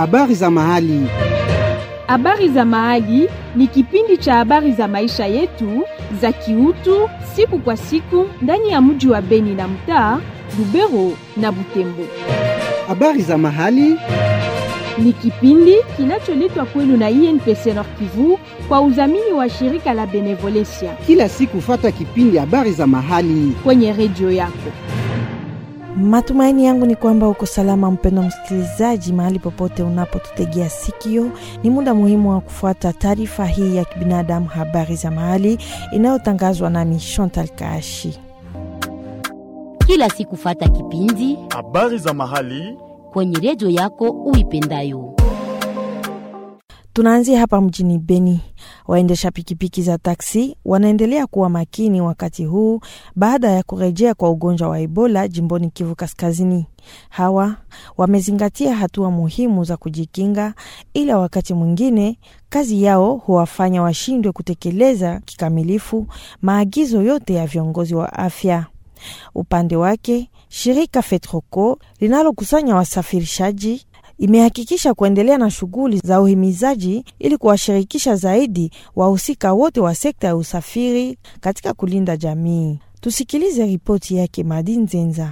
Habari za mahali. Habari za mahali ni kipindi cha habari za maisha yetu za kiutu siku kwa siku ndani ya mji wa Beni na mtaa Lubero na Butembo. Habari za mahali Ni kipindi kinacholetwa kwenu na INPC Nord Kivu kwa udhamini wa shirika la Benevolencia kila siku, fata kipindi habari za mahali. kwenye redio yako. Matumaini yangu ni kwamba uko salama, mpendo msikilizaji, mahali popote unapotutegea sikio. Ni muda muhimu wa kufuata taarifa hii ya kibinadamu, habari za mahali inayotangazwa nami Chantal Kaashi. kila siku fata kipindi Habari za mahali kwenye redio yako uipendayo. Tunaanzia hapa mjini Beni. Waendesha pikipiki za taksi wanaendelea kuwa makini wakati huu baada ya kurejea kwa ugonjwa wa Ebola jimboni Kivu Kaskazini. Hawa wamezingatia hatua muhimu za kujikinga, ila wakati mwingine kazi yao huwafanya washindwe kutekeleza kikamilifu maagizo yote ya viongozi wa afya. Upande wake shirika FETROCO linalokusanya wasafirishaji imehakikisha kuendelea na shughuli za uhimizaji ili kuwashirikisha zaidi wahusika wote wa sekta ya usafiri katika kulinda jamii. Tusikilize ripoti yake Madi Nzenza.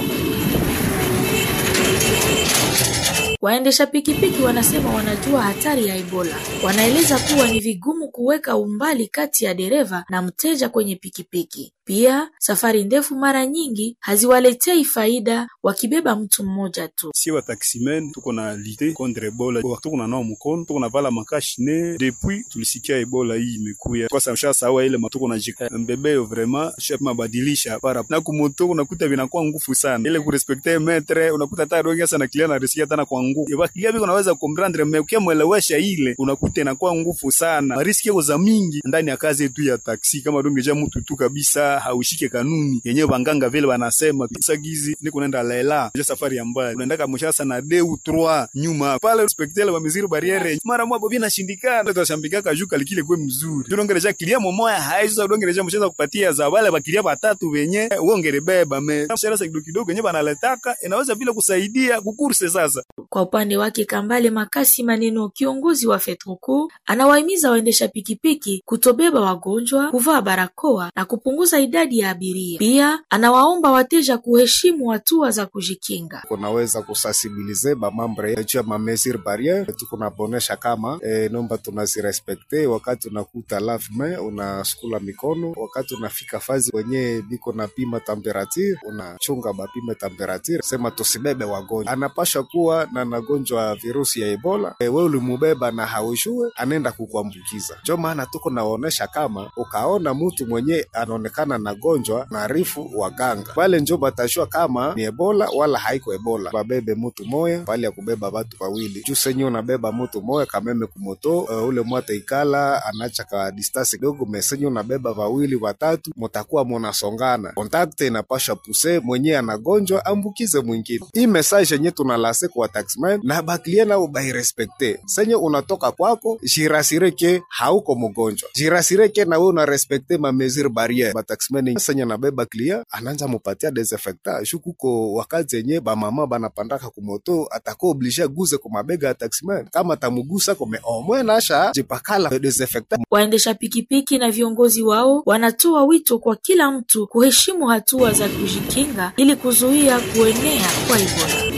Waendesha pikipiki wanasema wanajua hatari ya Ebola. Wanaeleza kuwa ni vigumu kuweka umbali kati ya dereva na mteja kwenye pikipiki. Pia safari ndefu mara nyingi haziwaletei faida wakibeba mtu mmoja tu. sie wa taximen tuko na lite contre ebola Wa- tuko na nao mkono tuko na vala makashine depuis tulisikia ebola hii imekuya kwa sababu sawa ile matuko na jika mbebeyo vraiment chef mabadilisha para na kumoto unakuta vinakuwa ngufu sana ile kurespekte metre unakuta hata rongi sana kilia na risikia tena kwa nguvu yaba kilia biko naweza comprendre mais ukiamwelewesha ile unakuta inakuwa ngufu sana riski yako za mingi ndani ya kazi yetu ya taksi kama dongeja mtu tu kabisa haushike kanuni yenyewe banganga vile wanasema kisa gizi niko naenda lela je safari ya mbali unaendaka mshasa na deux trois nyuma pale respectele wa miziri barriere mara moja bobina shindikana tutashambikaka juu kalikile kwe mzuri tunaongelesha kilia momoya haizo tunaongelesha mshasa kupatia za wale bakilia batatu wenye uongere beba me mshasa kidogo kidogo yenyewe banaletaka inaweza vile kusaidia kukurse sasa Kwa upande wake Kambale Makasi Maneno, kiongozi wa FETROCO, anawahimiza waendesha pikipiki kutobeba wagonjwa, kuvaa barakoa na kupunguza idadi ya abiria. Pia anawaomba wateja kuheshimu hatua za kujikinga. kunaweza kusensibilize bamambre juu ya mamesure barriere tukunabonesha kama e, nomba tunazirespekte wakati unakuta lavme unasukula mikono wakati unafika fazi wenye biko na pima temperature unachunga bapime temperature sema tusibebe wagonjwa anapasha kuwa na nagonjwa virusi ya ebola e, we ulimubeba na haujue anaenda kukuambukiza njo maana tuko naonesha kama ukaona mtu mwenye anaonekana na gonjwa naarifu waganga pale njo batashua kama ni ebola wala haiko ebola babebe mutu moya pale ya kubeba batu wawili juu senye unabeba mutu moya kameme kumoto uh, ule mwata ikala anacha ka distasi kidogo mesenye unabeba wawili watatu mutakuwa munasongana kontakte inapasha puse mwenye anagonjwa ambukize mwingine hii message yenye tunalase kwa taxman na baklie nao bairespekte senye unatoka kwako jirasireke hauko mgonjwa jirasireke na we unarespekte mamesure barriere bataxman senye nabeba klia ananja mupatia desinfectant shu kuko wakati yenye bamama banapandaka kumoto atako oblige guze kumabega ya taximan kama tamugusa kome omwe nasha jipakala desinfectant Waendesha pikipiki na viongozi wao wanatoa wito kwa kila mtu kuheshimu hatua za kujikinga ili kuzuia kuenea kwa Ebola.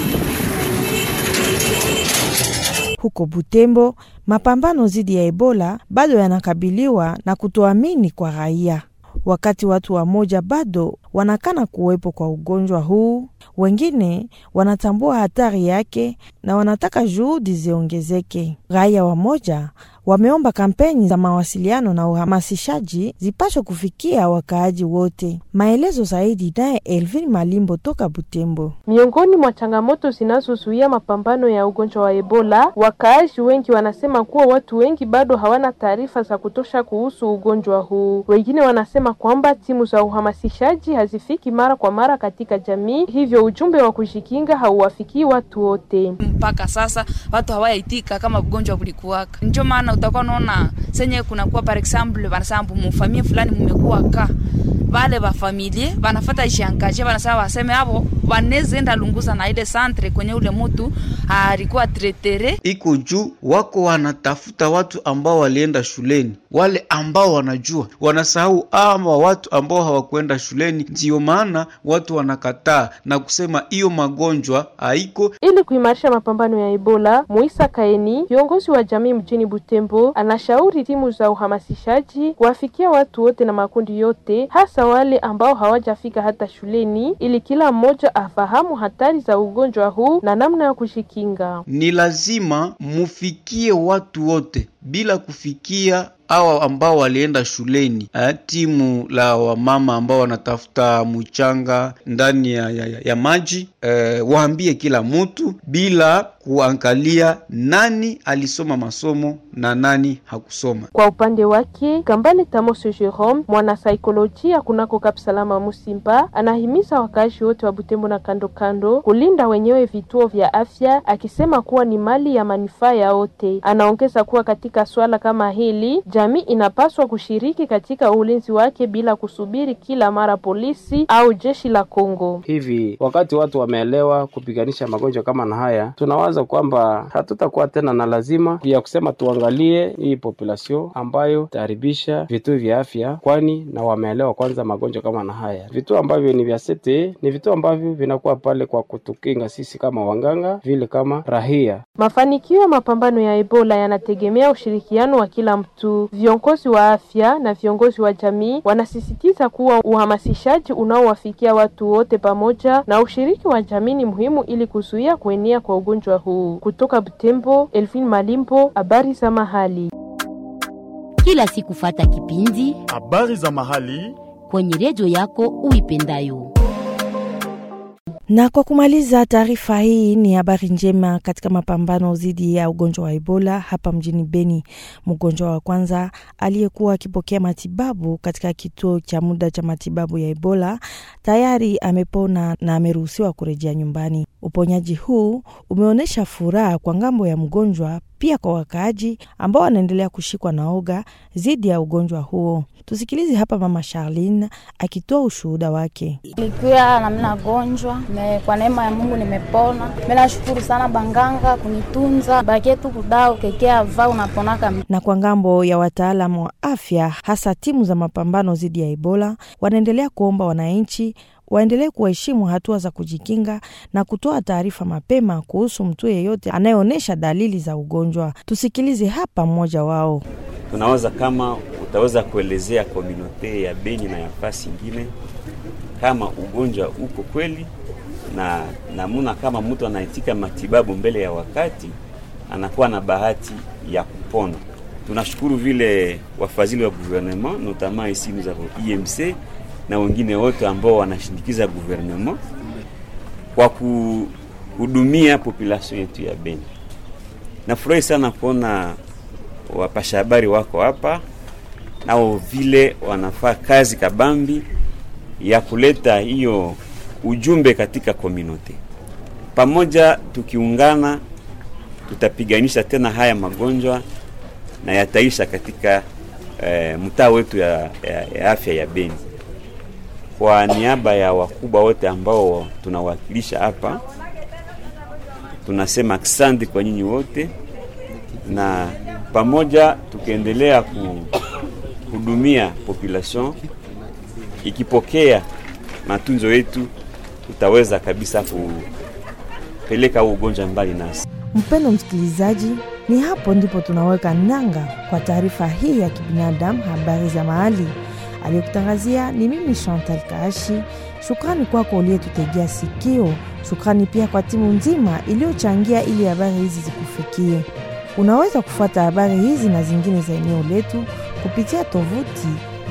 Huko Butembo, mapambano dhidi ya Ebola bado yanakabiliwa na kutoamini kwa raia. Wakati watu wamoja bado wanakana kuwepo kwa ugonjwa huu, wengine wanatambua hatari yake na wanataka juhudi ziongezeke. Raia wamoja wameomba kampeni za mawasiliano na uhamasishaji zipaswe kufikia wakaaji wote. Maelezo zaidi naye Elvin Malimbo toka Butembo. Miongoni mwa changamoto zinazozuia mapambano ya ugonjwa wa Ebola, wakaaji wengi wanasema kuwa watu wengi bado hawana taarifa za kutosha kuhusu ugonjwa huu. Wengine wanasema kwamba timu za uhamasishaji hazifiki mara kwa mara katika jamii, hivyo ujumbe wa kujikinga hauwafikii watu wote. mpaka sasa watu hawaitika kama ugonjwa kulikuwaka. Ndio maana utakuwa naona senye kunakuwa par example, wanasambu mufamie fulani mumekuwa ka vale vafamilie vanafata ishangaje vanasema waseme avo wanaweza enda lunguza na ile santre kwenye ule mutu alikuwa tretere iko juu wako wanatafuta watu ambao walienda shuleni, wale ambao wanajua, wanasahau ama watu ambao hawakwenda shuleni. Ndiyo maana watu wanakataa na kusema hiyo magonjwa haiko. Ili kuimarisha mapambano ya Ebola, Muisa Kaeni, kiongozi wa jamii mjini Butembo, anashauri timu za uhamasishaji kuwafikia watu wote na makundi yote, hasa wale ambao hawajafika hata shuleni, ili kila mmoja afahamu hatari za ugonjwa huu na namna ya kujikinga. Ni lazima mufikie watu wote bila kufikia hawa ambao walienda shuleni eh, timu la wamama ambao wanatafuta mchanga ndani ya, ya, ya maji eh, waambie kila mtu bila kuangalia nani alisoma masomo na nani hakusoma. Kwa upande wake, Kambale Tamoso Jerome, mwanasaikolojia kunako Kapsalama Musimba, anahimiza wakaaji wote wa Butembo na kando kando kulinda wenyewe vituo vya afya, akisema kuwa ni mali ya manufaa ya wote. Anaongeza kuwa katika swala kama hili jamii inapaswa kushiriki katika ulinzi wake bila kusubiri kila mara polisi au jeshi la Kongo. Hivi wakati watu wameelewa kupiganisha magonjwa kama na haya, tunawaza kwamba hatutakuwa tena na lazima ya kusema tuangalie hii population ambayo taharibisha vituo vya afya, kwani na wameelewa kwanza magonjwa kama na haya. Vituo ambavyo ni vya sete ni vituo ambavyo vinakuwa pale kwa kutukinga sisi kama wanganga, vile kama rahia. Mafanikio ya mapambano ya Ebola yanategemea ushirikiano wa kila mtu. Viongozi wa afya na viongozi wa jamii wanasisitiza kuwa uhamasishaji unaowafikia watu wote pamoja na ushiriki wa jamii ni muhimu ili kuzuia kuenea kwa ugonjwa huu. Kutoka Butembo, Elvin Malimbo, habari za mahali. Kila siku fata kipindi habari za mahali kwenye redio yako uipendayo. Na kwa kumaliza taarifa hii ni habari njema katika mapambano dhidi ya ugonjwa wa Ebola hapa mjini Beni. Mgonjwa wa kwanza aliyekuwa akipokea matibabu katika kituo cha muda cha matibabu ya Ebola tayari amepona na ameruhusiwa kurejea nyumbani. Uponyaji huu umeonyesha furaha kwa ngambo ya mgonjwa, pia kwa wakaaji ambao wanaendelea kushikwa na oga dhidi ya ugonjwa huo. Tusikilize hapa Mama Charlene akitoa ushuhuda wake. Nilikuwa na mina gonjwa me, kwa neema ya Mungu nimepona. Mimi nashukuru sana banganga kunitunza, bakie tu kudao kekea va unaponaka. Na kwa ngambo ya wataalamu wa afya, hasa timu za mapambano dhidi ya Ebola, wanaendelea kuomba wananchi waendelee kuheshimu hatua za kujikinga na kutoa taarifa mapema kuhusu mtu yeyote anayeonyesha dalili za ugonjwa. Tusikilize hapa mmoja wao. Tunawaza kama utaweza kuelezea komunote ya Beni na ya fasi ingine kama ugonjwa uko kweli na namuna kama mtu anaitika matibabu mbele ya wakati anakuwa na bahati ya kupona. Tunashukuru vile wafadhili wa gouvernement notamment ici nous avons IMC na wengine wote ambao wanashindikiza gouvernement kwa kuhudumia population yetu ya Beni. Nafurahi sana kuona wapasha habari wako hapa nao vile wanafaa kazi kabambi ya kuleta hiyo ujumbe katika komunote. Pamoja tukiungana, tutapiganisha tena haya magonjwa na yataisha katika eh, mtaa wetu ya, ya, ya afya ya Beni. Kwa niaba ya wakubwa wote ambao tunawakilisha hapa, tunasema asante kwa nyinyi wote, na pamoja tukiendelea kuhudumia population ikipokea matunzo yetu, tutaweza kabisa kupeleka huu ugonjwa mbali nasi. Mpendo msikilizaji, ni hapo ndipo tunaweka nanga kwa taarifa hii ya kibinadamu, habari za mahali. Aliyekutangazia ni mimi Chantal Kaashi. Shukrani kwako uliyetutegea sikio. Shukrani pia kwa timu nzima iliyochangia ili habari hizi zikufikie. Unaweza kufuata habari hizi na zingine za eneo letu kupitia tovuti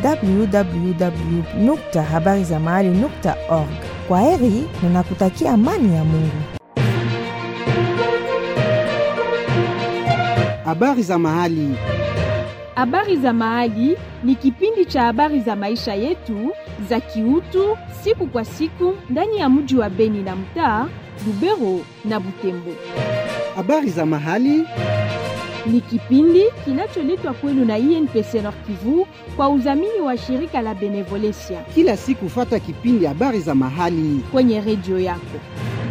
www habari za mahali org. Kwa heri na nakutakia amani ya Mungu. Habari za mahali. Habari za Mahali ni kipindi cha habari za maisha yetu za kiutu siku kwa siku ndani ya mji wa Beni na mtaa Lubero na Butembo. Habari za mahali ni kipindi kinacholetwa kwenu na INPC Nord Kivu kwa udhamini wa shirika la Benevolencia Kila siku fata kipindi habari za mahali kwenye redio yako.